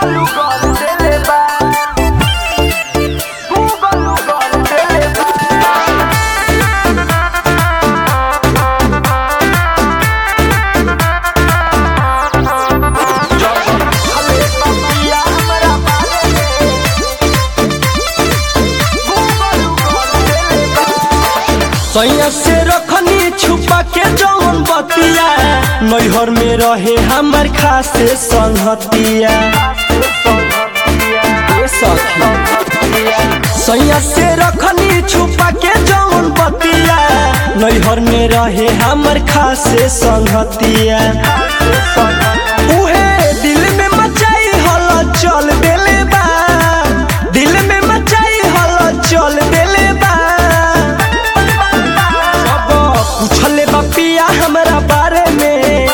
सैया से रखनी छुपा के जौन बतिया नैहर में रहे हमर खासे संगतिया ए सखी सैया से रखनी छुपा के जौन बतिया नैहर में रहे हमर खासे संगतिया उहे दिल में मचाई हल चल देले बा दिल में मचाई हल चल देले बा अब पूछले बपिया हमरा बारे में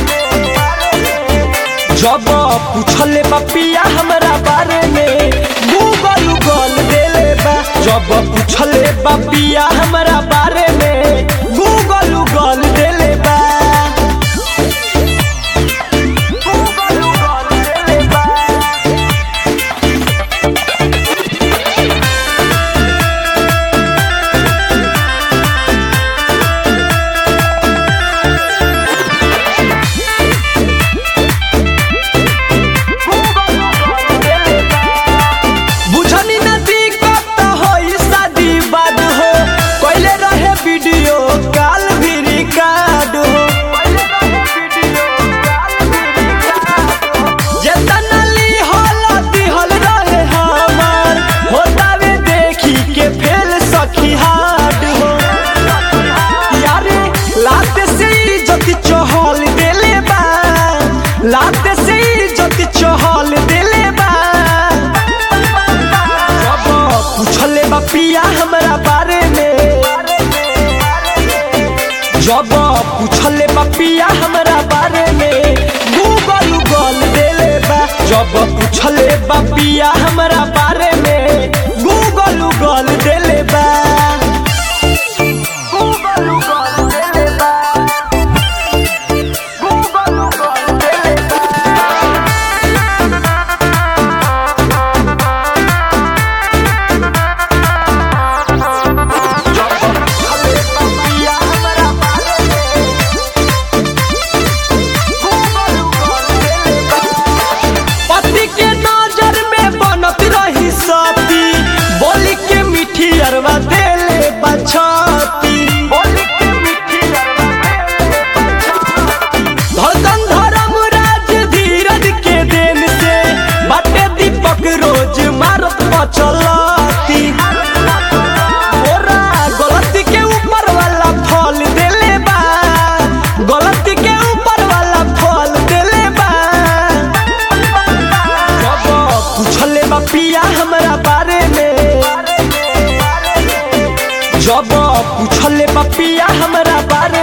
जब पूछले बपिया हमरा बारे में गूगल गल देले बा जब पूछले बपिया हमरा बारे में गूगल गल देले बा बुझनी नदी कब होई शादी बाद हो कोइले रहे वीडियो कॉल भी रिकॉर्ड हो जेतना ली हल दिहल रहे हमार होतावे देखी के फेल सखी हाड हो यारे लाते से इज्जत चहल देले बा लाते से इज्जत चहल देले बा जब पूछले बपिया हमरा बारे में जब पूछले बपिया हमरा बारे में गूगल गल देले बा जब पूछले बपिया हमरा बारे में गूगल गल देले बा पति के नजर में बनत रही सती बोली के मीठी अरवा देले बछती धड़कन धर्म राज धीरज के देन से बाटे दीपक रोज मारत बचलती ओरा गलती के ऊपर वाला फल देले बा गलती के ऊपर वाला फल देले बा जब पूछले बपिया हमरा बारे में जब पूछले बपिया हमरा बारे